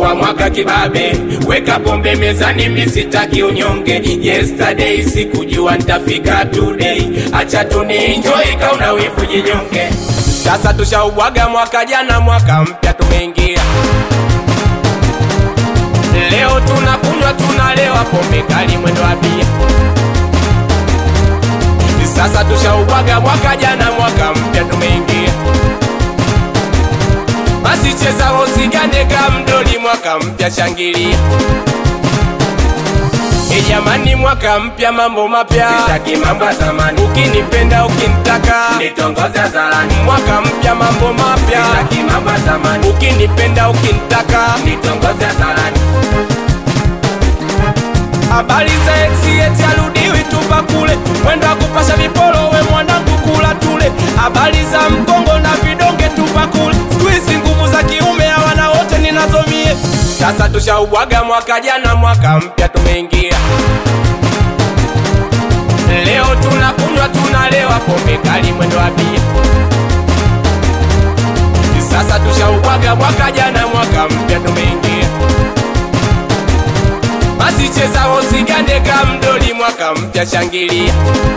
nafungua mwaka kibabe, weka pombe mezani, misitaki unyonge. Yesterday sikujua nitafika today, acha tunienjoy, kauna wivu jinyonge. Sasa tushaubwaga mwaka jana, mwaka mpya tumeingia. Leo tunakunywa tunalewa, pombe kali mwendo wa bia. Sasa tushaubwaga mwaka jana, mwaka mpya tumeingia. Basi cheza usigande kamdoli, mwaka mpya shangilia. E jamani, mwaka mpya, mambo mapya, Sitaki mambo ya zamani, ukinipenda ukinitaka, nitongoze hadharani. mwaka mpya, mambo mapya, Sitaki mambo ya zamani, ukinipenda ukinitaka. nitongoze hadharani. Habari za ex eti arudiwi tupa kule, mwendo wa kupasha viporo, we mwanangu kula tule. Habari za mkongo na vidonge tupa kule, siku hizi nguvu za kiume hawana wote ninazomie. Sasa tushaubwaga mwaka jana, mwaka mpya tumeingia. Leo tunakunywa tunalewa, pombe kali mwendo wa bia. Sasa tushaubwaga mwaka jana, mwaka mpya tumeingia. Basi cheza usigande kamdoli, mwaka mpya shangilia.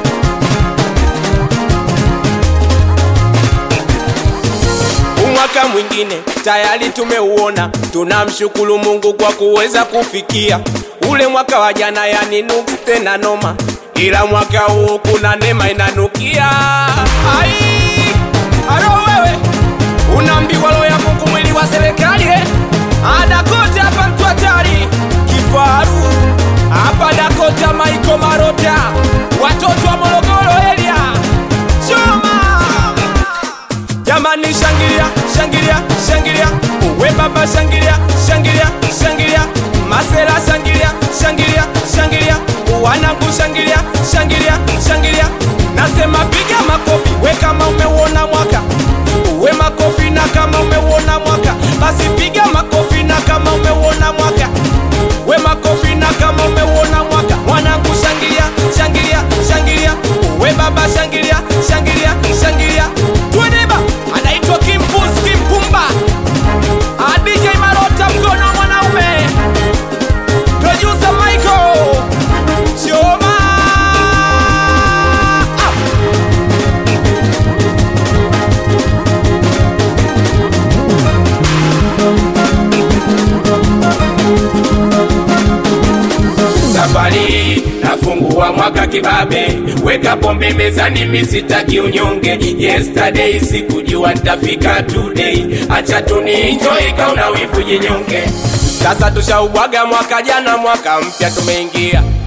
Umwaka mwingine tayari tumeuona, tunamshukuru Mungu kwa kuweza kufikia ule mwaka wa jana, yani nuksi tena noma, ila mwaka huu kuna neema inanukia. Ai, alo wewe unaambiwa roho ya Mungu mwili wa serikali eh? Adakote hapa mtu hatari kifaru hapa Dakota Maiko Marota watoto wa Morogoro area choma jamani, shangilia shangilia shangilia, uwe baba shangilia shangilia shangilia, masela shangilia shangilia shangilia, wanangu shangilia shangilia shangilia, nasema piga makofi we kama umeuona mwaka uwe makofi na kama umeuona mwaka basi piga makofi na kama umeuona mwaka we makofi na kama umeuona mwaka mwanangu shangilia shangilia shangilia we baba shangilia shangilia shangilia tueneba anaitwa kimpus kimpumba Ah, DJ Marota mkono wa mwanaume producer Michael Choma ah. Safari nafungua mwaka kibabe, weka pombe mezani, misitaki unyonge. Yesterday sikujua nitafika today, acha tunienjoy, kauna wivu jinyonge. Sasa tushaubwaga mwaka jana, mwaka mpya tumeingia.